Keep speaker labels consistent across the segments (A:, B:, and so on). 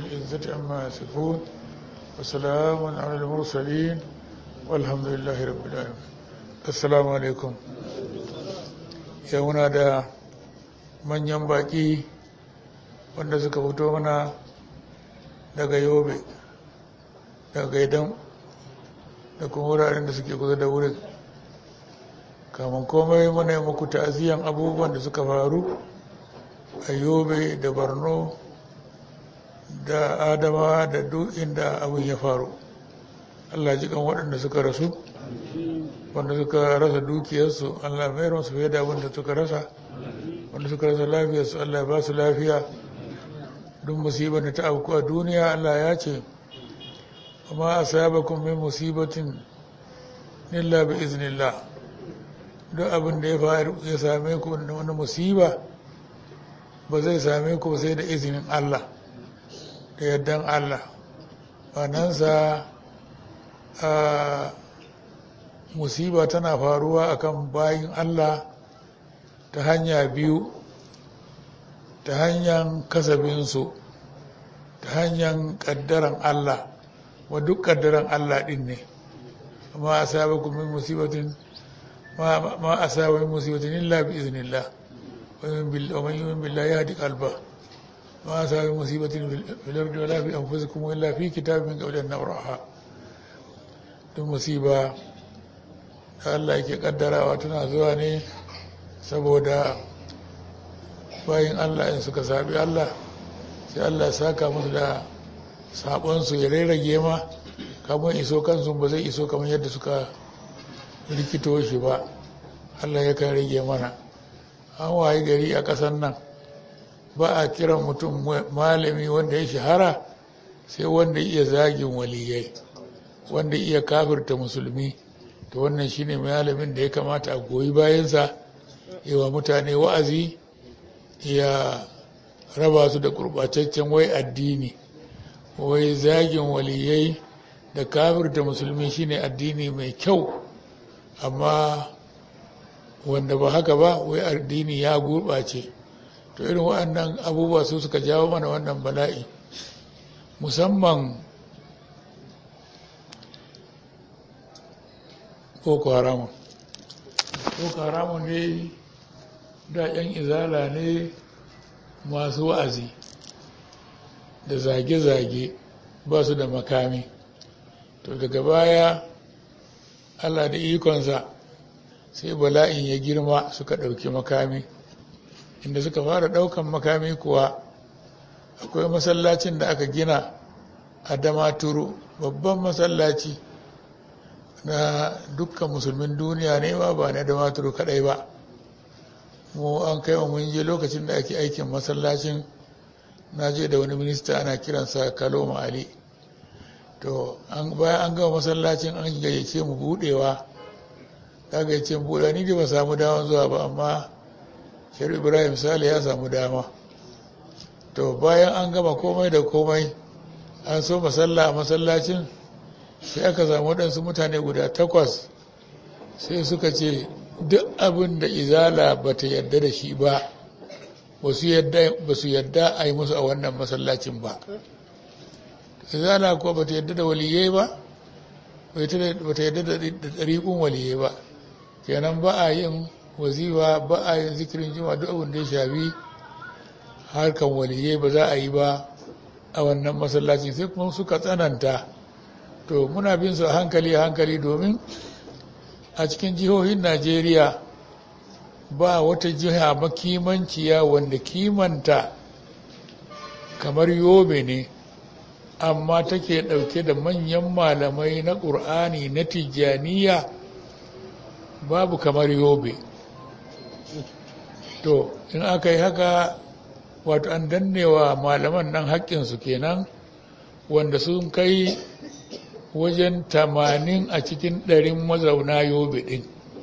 A: العزة عما يصفون وسلام على المرسلين والحمد لله رب العالمين السلام عليكم يونا da manyan baki wanda suka fito mana daga yobe daga gaidan da kuma wuraren da suke kusa da wurin kamun komai mana yi muku ta'aziyan abubuwan da suka faru a yobe da borno da adama da duk inda abin ya faru allah ji kan waɗanda suka rasu wanda suka rasa dukiyarsu allah mai ransu fiye da abin da suka rasa wanda suka rasa lafiyarsu allah ba su lafiya duk musibar da ta auku a duniya allah ya ce amma a sabakun min musibatin illa bi iznillah duk abin da ya same ku wani musiba ba zai same ku sai da izinin Allah da yardan Allah sa a musiba tana faruwa akan bayin Allah ta hanya biyu ta hanyar kasabinsu ta hanyar kaddaran Allah wa duk kaddaran Allah din ne amma a sabakun min musibatin ma a sabakun musibatin illa bi iznillah ومن يؤمن بالله يهدي قلبه ما أصاب مصيبة في الأرض ولا في أنفسكم إلا في كتاب من قبل أن نبرأها duk musiba da Allah yake kaddarawa tana zuwa ne saboda bayan Allah in suka sabi Allah sai Allah ya saka musu da sabonsu ya rarrage ma kamar iso kansu ba zai iso kamar yadda suka rikito shi ba Allah ya kan rage mana an waye gari a ƙasar nan ba a kiran mutum malami wanda ya shahara sai wanda iya zagin waliyai wanda iya kafirta musulmi to wannan shine malamin da ya kamata a goyi bayansa yawa mutane wa'azi ya raba su da gurɓataccen wai addini wai zagin waliyai da kafirta musulmi shine addini mai kyau amma wanda ba haka ba wai addini ya gurɓace to irin waɗannan abubuwa su suka jawo mana wannan bala'i musamman boko haramun boko haramun ne da 'yan izala ne masu wa'azi da zage-zage ba su da makami to daga baya allah da ikonsa sai bala'in ya girma suka ɗauki makami inda suka fara ɗaukan makami kuwa akwai masallacin da aka gina a damaturu babban masallaci na dukkan musulmin duniya ne ma ba na damaturu kaɗai ba mu an kai wa mun je lokacin da ake aikin masallacin na je da wani minista ana kiransa kaloma ali to bayan an gama masallacin an gayyace mu budewa kaga ya ce buɗa ni da ba samu dama zuwa ba amma shari'a ibrahim sale ya samu dama to bayan an gama komai da komai an so masalla a masallacin sai aka samu waɗansu mutane guda takwas sai suka ce duk abin da izala ba ta yarda da shi ba ba su yarda a yi musu a wannan masallacin ba izala kuwa ba ta yarda da waliyai ba ba ta yarda da ɗariƙun waliyai ba kenan ba a yin wazifa ba a yin zikirin jima duk abin da ya shafi harkan waliyai ba za a yi ba a wannan masallaci sai kuma suka tsananta to muna bin su a hankali a hankali domin a cikin jihohin najeriya ba wata jiha makimanciya wanda kimanta kamar yobe ne amma take ɗauke da manyan malamai na ƙur'ani na tijjaniya babu kamar yobe to in aka yi haka wato an dannewa malaman nan haƙƙinsu kenan wanda sun kai wajen tamanin a cikin ɗarin mazauna yobe ɗin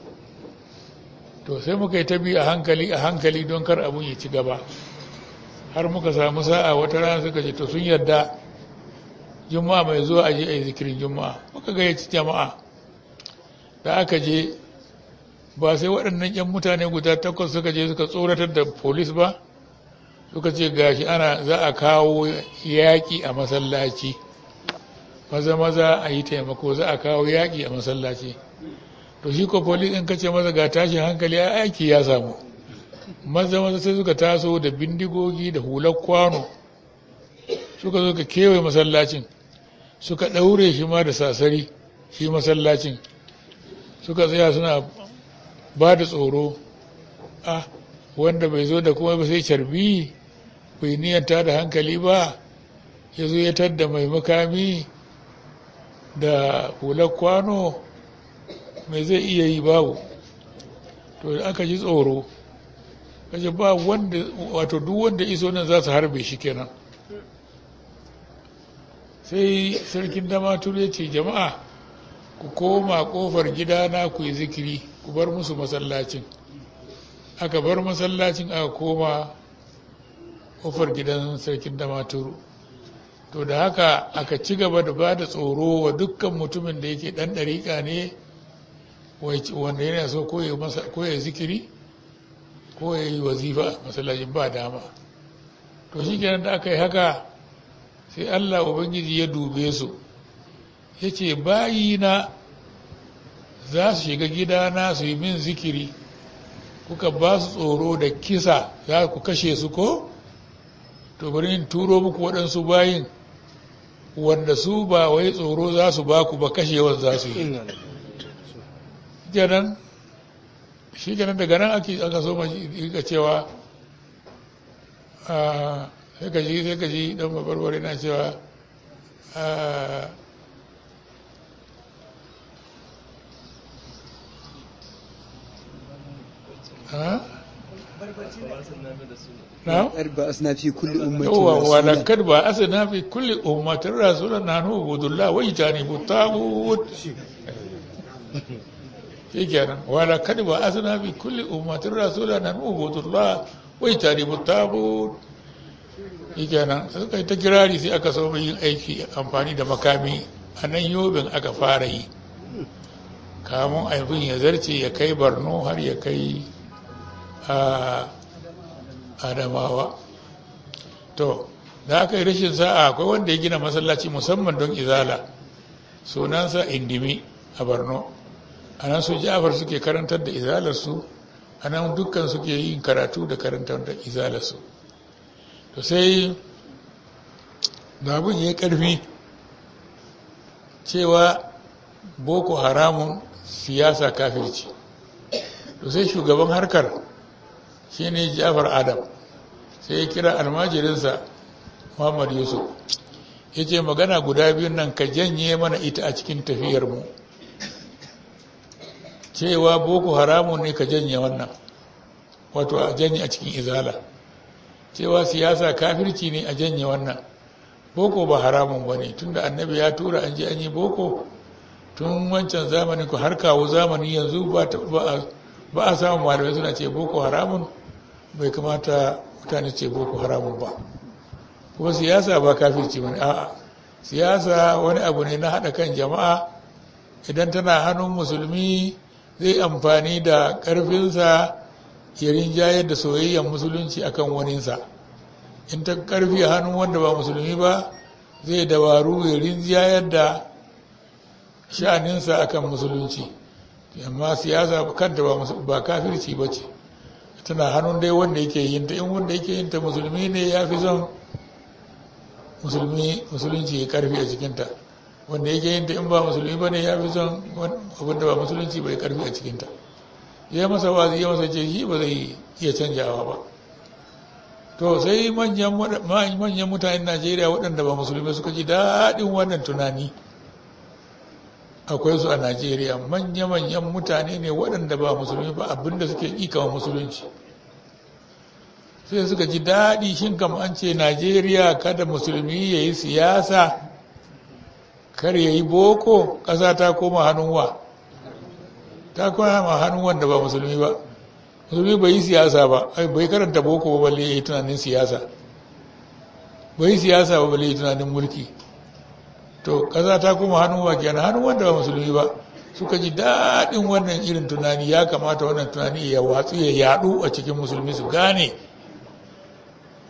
A: to sai muka yi ta bi a hankali a hankali don kar abun ya ci gaba har muka samu sa'a wata rana suka ce to sun yarda juma'a mai zuwa a je a yi zikirin juma'a muka gayyaci jama'a da aka je ba sai waɗannan 'yan mutane guda takwas suka je suka tsoratar da polis ba suka ce gashi ana za a kawo yaƙi a masallaci maza maza a yi taimako za a kawo yaƙi a masallaci to shi ko polis in kace maza ga tashin hankali a aiki ya samu maza maza sai suka taso da bindigogi da hular kwano suka zo ka kewaye masallacin suka ɗaure shi ma da sasari shi masallacin suka tsaya suna ba da tsoro ah wanda bai zo da kuma ba sai carbi bai niyanta da hankali ba ya zo ya tadda mai makami da hular kwano mai zai iya yi babu to da aka ji tsoro kace ba wanda wato duk wanda iso nan za su harbe shi kenan sai sarkin damatur ya ce jama'a ku koma kofar gidana ku yi zikiri ku bar musu masallacin aka bar masallacin aka koma kofar gidan sarkin damaturu to da haka aka ci gaba da ba da tsoro wa dukkan mutumin da yake dan ɗariƙa ne wanda yana so ko ya zikiri ko ya yi wazifa masallacin ba dama to shi kenan da aka yi haka sai allah ubangiji ya dube su ya ce bayina za su shiga gidana su yi min zikiri kuka ba su tsoro da kisa za ku kashe su ko to bari in turo muku waɗansu bayin wanda su ba wai tsoro za su ba ku ba kashewar za su yi kenan shi kenan daga nan ake aka so ga cewa sai ka ji sai ka ji dan babarbare na cewa نعم
B: بأسنا في كل أمة
A: هو ولقد بعثنا في كل أمة رسولا أن اعبدوا الله واجتنبوا الطاغوت shikenan wala kad ba asna fi kulli ummatin rasulan an ubudu Allah wa yajtanibu tagut shikenan sai kai ta kirari sai aka so yin aiki amfani da makami a nan yobin aka fara yi kamun abin ya zarce ya kai barno har ya kai a adamawa to da aka yi rashin sa'a akwai wanda ya gina masallaci musamman don izala sunansa indimi a borno a nan su jafar suke karantar da izalarsu a nan dukkan suke yin karatu da karantar da izalarsu to sai babun ya yi karfi cewa boko haramun siyasa kafirci to sai shugaban harkar shine jafar adam sai ya kira almajirinsa muhammad yusuf ya ce magana guda biyun nan ka janye mana ita a cikin tafiyarmu cewa boko haramun ne ka janye wannan wato a janye a cikin izala cewa siyasa kafirci ne a janye wannan boko ba haramun ba ne tunda annabi ya tura an je an yi boko tun wancan zamanin ku har kawo zamani yanzu ba a samun malamai suna ce boko haramun bai kamata mutane ce boko haramun ba kuma siyasa ba kafirci ba ne a'a siyasa wani abu ne na haɗa kan jama'a idan tana hannun musulmi zai amfani da ƙarfinsa ya rinjayar da soyayyar musulunci akan waninsa in ta ƙarfi a hannun wanda ba musulmi ba zai dabaru ya rinjayar da sha'aninsa akan musulunci amma siyasa kanta ba kafirci ba ce tana hannun dai wanda yake yin ta in wanda yake yin ta musulmi ne ya fi son musulmi musulunci ya karfi a cikinta wanda yake yin ta in ba musulmi ba ne ya fi son abinda ba musulunci bai karfi a cikinta ya masa wazi ya masa ce shi ba zai iya canjawa ba to sai manyan mutanen najeriya waɗanda ba musulmi suka ji daɗin wannan tunani akwai su a najeriya manya-manyan mutane ne waɗanda ba musulmi ba abinda suke ƙiƙawa musulunci sai suka ji daɗi shin kam an ce najeriya kada musulmi ya yi siyasa kar ya yi boko ƙasa ta koma hannun wa ta koma hannun wanda ba musulmi ba musulmi bai yi siyasa ba bai karanta boko ba balle ya yi tunanin siyasa bai yi siyasa ba balle ya yi tunanin mulki to ƙasa ta koma hannun wa kenan hannun wanda ba musulmi ba suka ji daɗin wannan irin tunani ya kamata wannan tunani ya watsu ya yaɗu a cikin musulmi su gane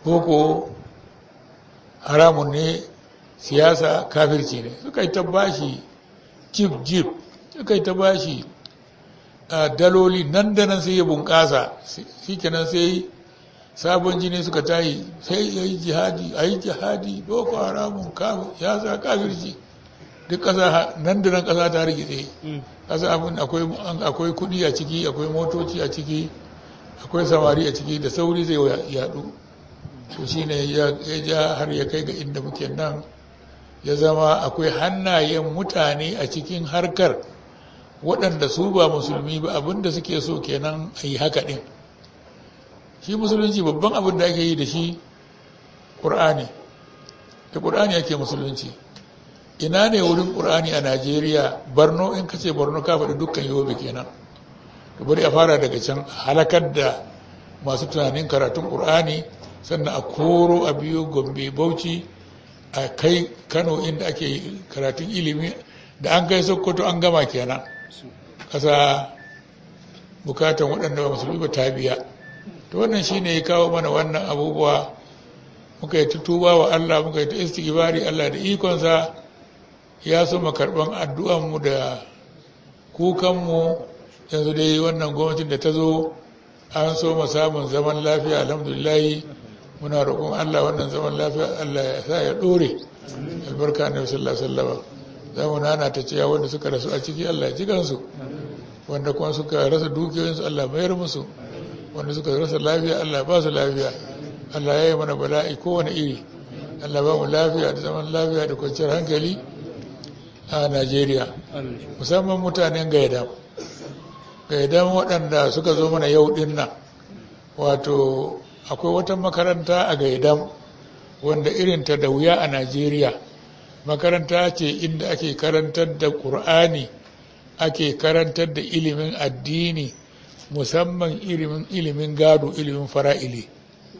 A: boko haramun ne siyasa kafirci ne suka yi ta bashi jip jip suka yi ta bashi a daloli nan da nan sai ya bunƙasa shi kenan sai sabon jini suka tayi sai ya yi jihadi a yi jihadi boko haramun ya sa kafirci duk ƙasa nan da nan ƙasa ta rigitse ƙasa abin akwai kuɗi a ciki akwai motoci a ciki akwai samari a ciki da sauri zai yaɗu to shi ne ya ja har ya kai ga inda muke nan ya zama akwai hannayen mutane a cikin harkar waɗanda su ba musulmi ba abinda suke so kenan a yi haka ɗin shi musulunci babban abin da ake yi da shi ƙur'ani da ƙur'ani ake musulunci ina ne wurin ƙur'ani a najeriya barno in ka ce barno ka faɗi dukkan yobe kenan to bari a fara daga can halakar da masu tunanin karatun ƙur'ani sannan a koro a biyo gombe bauchi a kai kano inda ake karatun ilimi da an kai sokoto an gama kenan ƙasa bukatan waɗanda ba musulmi ba ta biya to wannan shine ya kawo mana wannan abubuwa muka yi ta tuba wa Allah muka yi ta istighfari Allah da ikonsa ya so mu karban addu'an mu da kukan mu yanzu dai wannan gwamnatin da ta zo an so mu samun zaman lafiya alhamdulillah muna roƙon Allah wannan zaman lafiya Allah ya sa ya dore albarka na sallallahu alaihi wasallam za mu nana ta cewa wanda suka rasu a ciki Allah ya ji kansu wanda kuma suka rasa dukiyoyinsu Allah mayar musu wanda suka rasa lafiya Allah ba su lafiya Allah ya yi mana bala'i kowane iri Allah ba mu lafiya da zaman lafiya da kwanciyar hankali a Najeriya musamman mutanen gaidam gaidam waɗanda suka zo mana yau ɗin nan wato akwai wata makaranta a gaidam wanda irinta da wuya a Najeriya makaranta ce inda ake karantar da ƙur'ani ake karantar da ilimin addini musamman ilimin gado ilimin fara'ili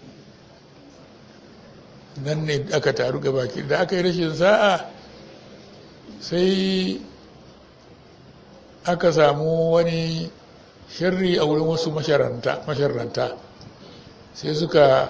A: nan ne aka taru gabaki da aka yi rashin sa'a sai aka samu wani shirri a wurin wasu masharanta sai suka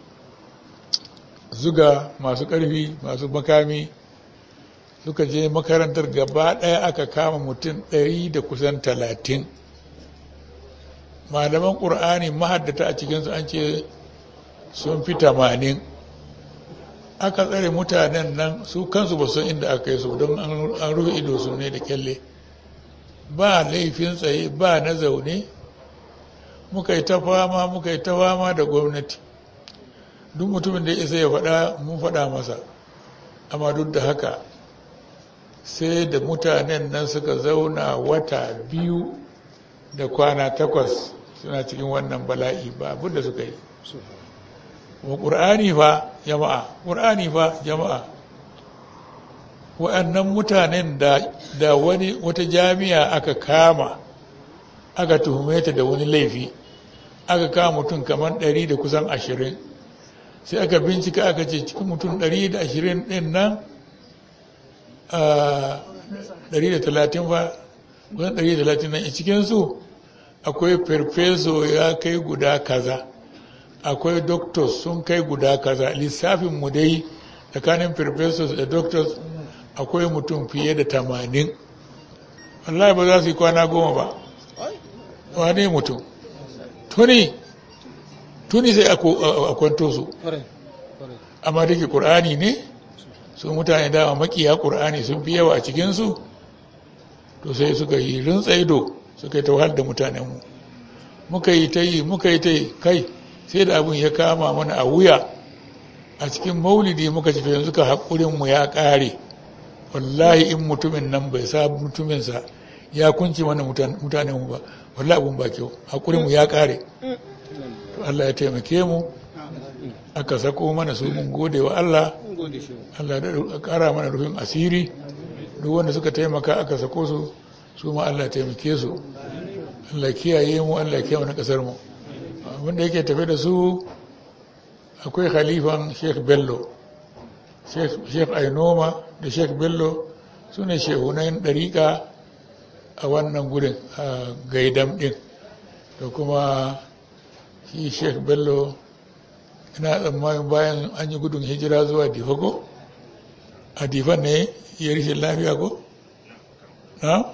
A: zuga masu ƙarfi masu makami suka je makarantar gaba ɗaya aka kama mutum ɗari da kusan talatin malaman ƙur'ani mahaddata a cikinsu an ce sun fi tamanin aka tsare mutanen nan su kansu ba san inda aka yi su don an rufe ido su ne da kyalle ba laifin tsaye ba na zaune muka yi ta fama muka yi ta fama da gwamnati duk mutumin da ya isa ya faɗa mun faɗa masa amma duk da haka sai da mutanen nan suka zauna wata biyu da kwana takwas suna cikin wannan bala'i ba abin da suka yi wa ƙur'ani fa jama'a ƙur'ani fa jama'a wa'annan mutanen da wani wata jami'a aka kama aka tuhume ta da wani laifi aka kama mutum kamar ɗari da kusan ashirin sai aka bincika aka ce cikin mutum ɗari da ashirin ɗin nan ɗari da talatin fa kusan ɗari da talatin nan cikinsu akwai farfeso ya kai guda kaza akwai doctors sun kai guda kaza lissafin mu dai tsakanin farfesos da doctors akwai mutum fiye da tamanin wallahi ba za su yi kwana goma ba wane mutum tuni tuni sai a kwanto su amma da ke ƙur'ani ne su mutane dama makiya ƙur'ani sun fi yawa a cikinsu to sai suka yi rintsaido suka yi ta wahal da mutanenmu muka yi ta yi muka yi ta yi kai sai da abin ya kama mana a wuya a cikin maulidi muka ci yanzu ka haƙurinmu ya ƙare wallahi in mutumin nan bai sa mutuminsa ya kunci mana mutanenmu ba wallahi abin ba kyau haƙurinmu ya ƙare to Allah ya taimake mu aka sako mana su mun gode wa Allah Allah da ƙara mana rufin asiri duk wanda suka taimaka aka sako su su ma Allah taimake su Allah kiyaye mu Allah kiyaye mu na kasar mu wanda yake tafe da su akwai khalifan Sheikh Bello Sheikh Ainoma da Sheikh Bello su ne shehunan ɗariƙa a wannan gudun a gaidam ɗin da kuma shi Sheikh Bello ina tsammanin bayan an yi gudun hijira zuwa difa ko a difa ne ya rishin lafiya ko na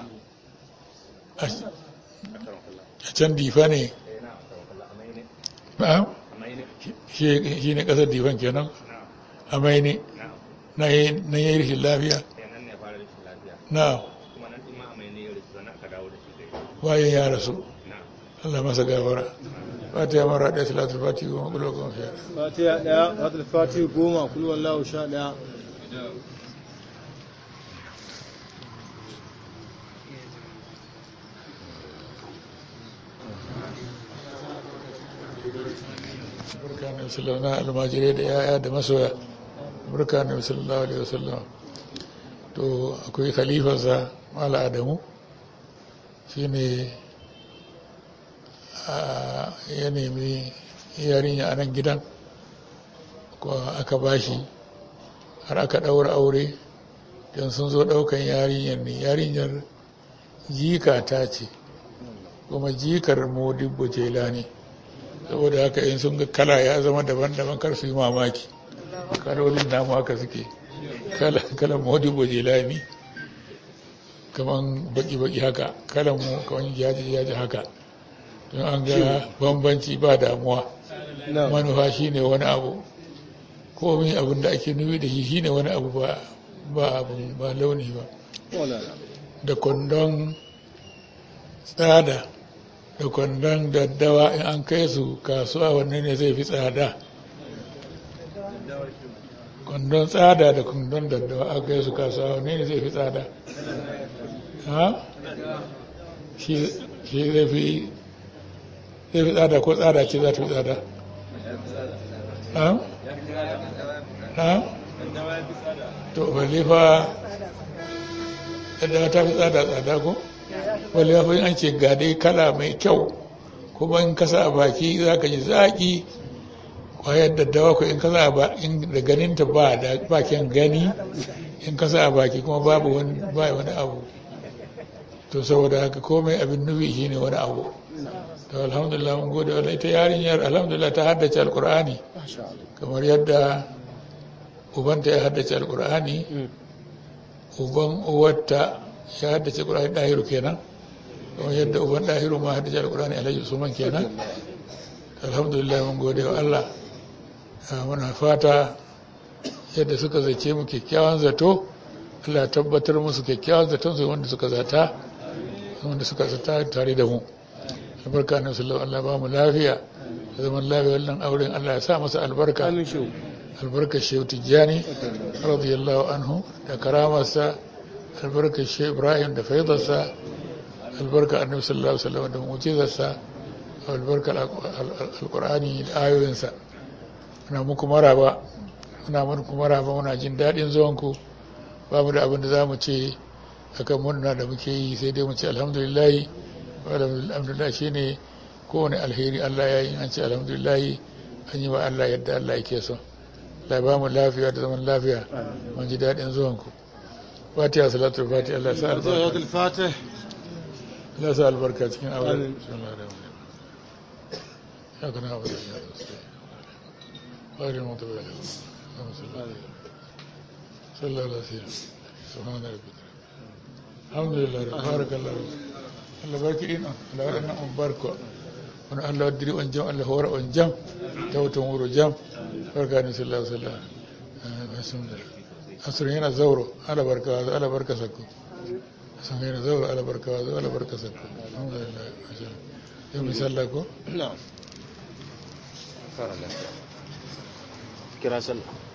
A: a can difa ne na shi ne kasar difan kenan a mai ne na yi rishin lafiya na bayan ya rasu Allah masa gafara fatiha mara ɗaya salatul fatiha goma kulo goma fiye
B: fatiha ɗaya salatul fatiha goma kulo wallahu sha ɗaya
A: barka ne musulun na almajirai da yaya da masoya barka ne musulun alaihi wasallam to akwai khalifarsa mala adamu shi ne ya nemi yarinya a nan gidan ko aka bashi har aka ɗaura aure don sun zo ɗaukan yarinyar ne yarinyar jika ta ce kuma jikar modibbo jela ne saboda haka in sun ga kala ya zama daban-daban kar su yi mamaki kalolin namu haka suke kalan modibbo jela ne kaman baki-baki haka kalan mu kaman yaji-yaji haka don an ga bambanci ba damuwa manufa shine wani abu komai abin da ake nufi da shi shine wani abu ba abin ba launi ba da kwandon tsada da kwandon daddawa in an kai su kasuwa wannan ne zai fi tsada kwandon tsada da kwandon daddawa an kai su kasuwa wannan ne zai fi tsada ha shi zai fi zai fi tsada ko tsada ce za ta fi tsada ha ha to balle fa daddawa ta fi tsada tsada ko balle fa an ce ga dai kala mai kyau kuma in kasa a baki za ka ji zaƙi kwayar daddawa ko in kasa a in da ganinta ba da bakin gani in kasa a baki kuma babu wani ba wani abu to saboda haka komai abin nufi shine wani abu to alhamdulillah mun gode wa ita yarinyar alhamdulillah ta haddace alqur'ani kamar yadda ubanta ya haddace alqur'ani uban uwarta ya haddace qur'ani dahiru kenan kamar yadda uban dahiru ma haddace alqur'ani alhaji usman kenan alhamdulillah mun gode wa Allah muna fata yadda suka zace mu kyakkyawan zato Allah tabbatar musu kyakkyawan zaton su wanda suka zata wanda suka zata tare da mu albarka na sallallahu Allah ba mu lafiya da zaman lafiya wannan auren Allah ya sa masa albarka albarka shehu tijjani radiyallahu anhu da karamarsa albarka shehu ibrahim da faidarsa albarka annabi sallallahu alaihi wasallam da mu'jizarsa albarka alqur'ani da ayoyinsa muna muku maraba muna muku maraba muna jin daɗin zuwanku ba mu da abin da za mu ce akan murna da muke yi sai dai mu ce alhamdulillahi alhamdulillah shi ne kowane alheri Allah ya yi an ce alhamdulillah an yi wa Allah yadda Allah yake so Allah ba mu lafiya da zaman lafiya mun ji daɗin zuwanku fatiha salatu fatiha Allah sa albarka Allah sa albarka cikin aure ya kana abu da ya غير المغضوب عليهم صلى الله عليه وسلم سبحان ربك الحمد لله بارك الله Allah barki ina Allah waɗannan an barka wani Allah wadiri on jam Allah hora on jam tawton wuro jam barka ni sallallahu alaihi wasallam bismillah asr yana zauro ala barka wa ala barka sakko san yana zauro ala barka wa ala barka sakko alhamdulillah yau misalla ko
B: na'am kira sallah